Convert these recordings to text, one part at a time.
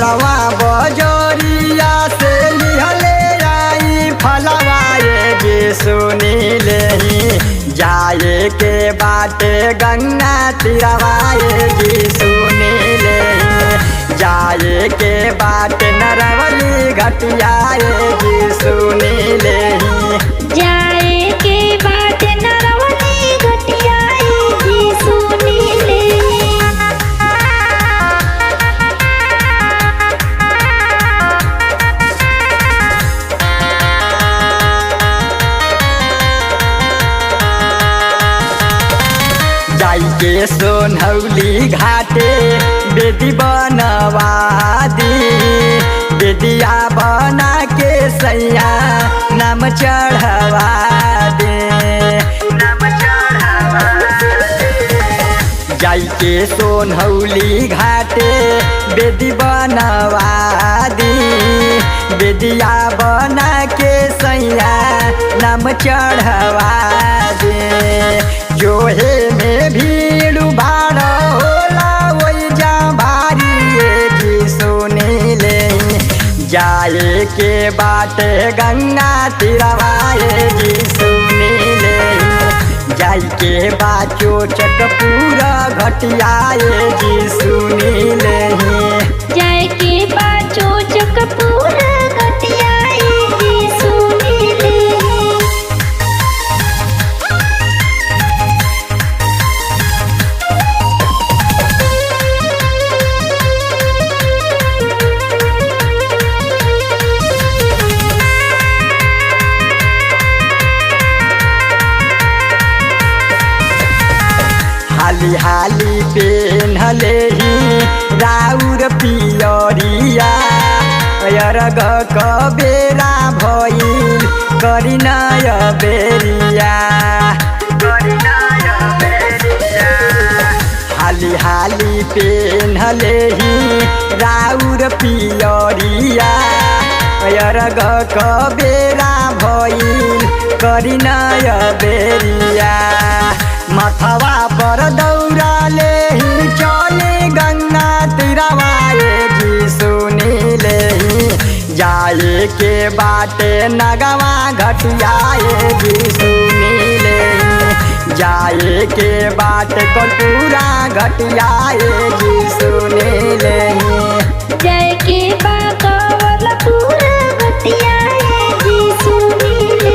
बरवा बजोरिया से लिहले आई फलवा ये जी सुनी ले जाए के बाटे गंगा तिरवा ये जी सुनी ले जाए के बाटे नरवली घटिया ये जी सुनी ले जाए के बाट नरवली घटिया जी सुनी ले जाई के सोनहौली घाटे बेदी बनवा दी बेदिया बना के सैया नाम चढ़वा दे नाम चढ़वा दे जाई के सोनहौली घाटे बेदी बनवा दी बेदिया बना के सैया नाम चढ़वा दे जोहे में भीड़ भाड़ होला वही जा भारी ये जी सुनी ले जाए के बाटे गंगा तिरवाए जी सुनी ले जाई के बाचो चक पूरा घटियाए जी सुनी ले जाए के बाचो चकपूर घटिया जी सुनी ले हाली हाली पेन्हले ही राउर पियरिया अरग कबेरा भइल करिनय बेरिया हाली हाली पेन्हले ही राउर पियरिया अरग कबेरा भइल करिनय बेरिया मथवा पर दौड़ाले ही चले गंगा तिरवाए जी सुनी ले जाए के बाटे नगवा घटियाए जी सुनी ले जाए के बाटे कटूरा घटियाए जी सुनी ले जाए के बाकावल पूरा घटिया जी सुनी ले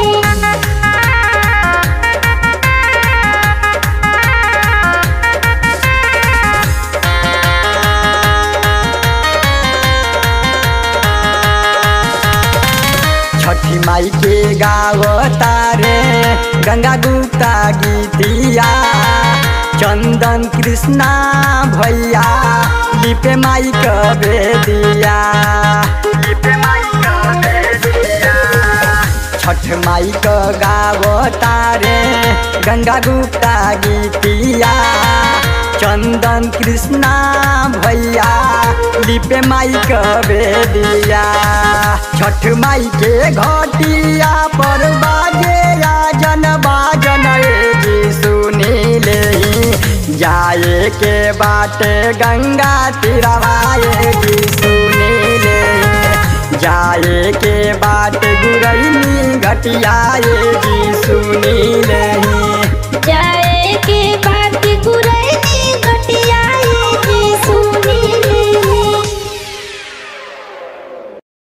छठी माई के गाव तारे गंगा गुप्ता गीतिया चंदन कृष्णा भैया लिपे माई कबे दिया लिपे माई कबे दिया छठ माई क गाव तारे गंगा गुप्ता गीतिया चंदन कृष्णा भैया लिपे माई कबे दिया छठ माई के घटिया पर बाजे राजन बाजन ए जी सुनी ले जाए के बाटे गंगा तिरवाए जी सुनी ले जाए के बाटे गुरैनी घटियाए जी सुनी ले